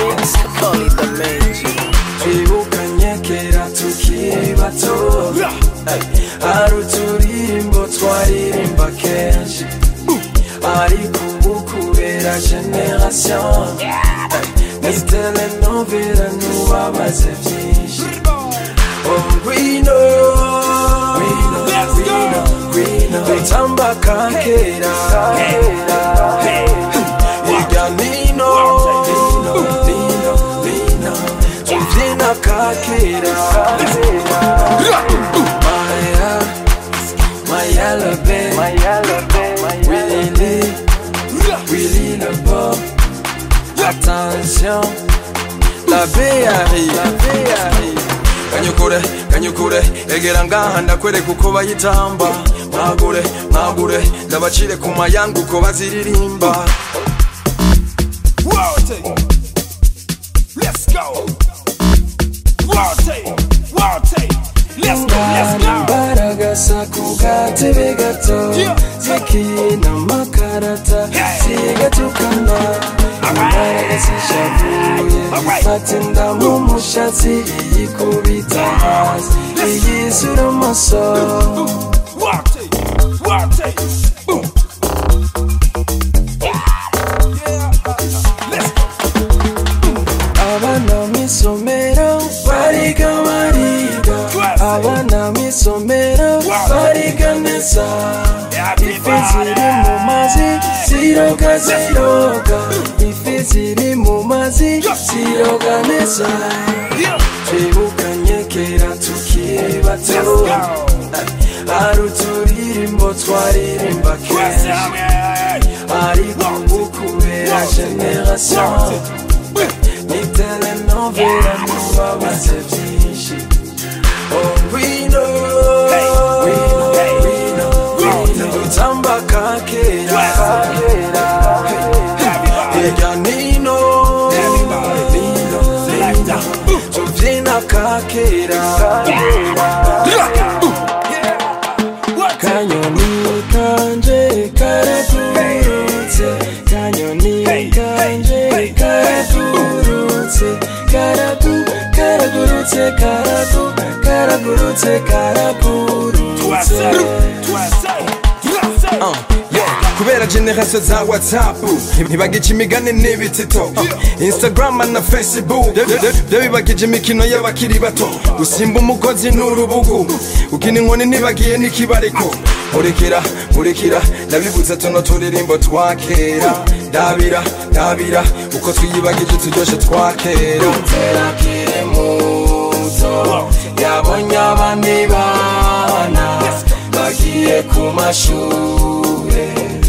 mix, call it the major. twibukanye kera tukiri bato hari uturirimbo twaririmba kenshi ariko ubu kubera generation ni telenovela nubabaze byinshi Oh, ngwino ngwino ngwino ngwino dutamba ka kera hirya nino nino nino nino tubyina ka kera Maya, Maya Lebe, Maya Lebe, Willy, Willy le Bob. Attention, la B arrive, la B arrive. kanyukure kanyukure egera ngaha ndakwereka uko bayitamba mwagure mwagure ndabacire ku mayanga uko baziririmba Rotate. Let's go. Rotate. Rotate. Let's go. Let's go. imbaraga sa ku gatebe gato Yeah. zikina amakarata zigatukana imbaraga zishavuye Alright. fata inda mu mushatsi iyikubita hasi iyizura amaso Rotate. Rotate. Boom. Yeah. Let's go. abana mw'isomero bariga bariga abana mw'isomero bariga neza ifi ziri mu mazi ziroga ziroga ifi ziri mu mazi ziroga neza Yeah. twibukanye kera tukiri bato Let's go. hari uturirimbo twaririmba What's kenshi up, yeah? ariko ubu kubera generation ni telenovela nubabaze byinshi Oh, ngwino ngwino ngwino ngwino dutamba ka kera hirya nino nino nino tubyina ka kera kanyoni kanje karagurutse kanyoni kanje karagurutse karagu karagurutse karagu karagurutse karagurutse Uh, yeah. kubera generasiyo za whatsapp ntibagije imigani n'ibitito Uh, instagram na facebook byo- byo- byo bibagije imikino y'abakiri bato gusimba umugozi n'urubugu ukina inkoni ntibagiye n'ikibariko murekera murekera ndabibutsa tuno turirimbo twa kera ndabira ndabira uko twiyibagije turyoshe twa kera akiri muto yabonye abandi bana bagiye ku mashure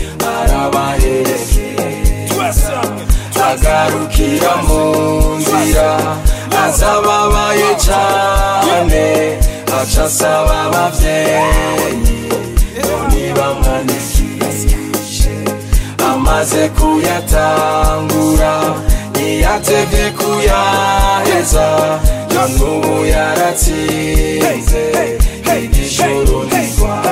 arabaherekeza agarukira mu nzira azababaye cyane aca asaba abavyeyi ntibamwandikishe amaze kuyatangura ntiyatevye kuyaheza none ubu yaratsinze igishoro ntigwa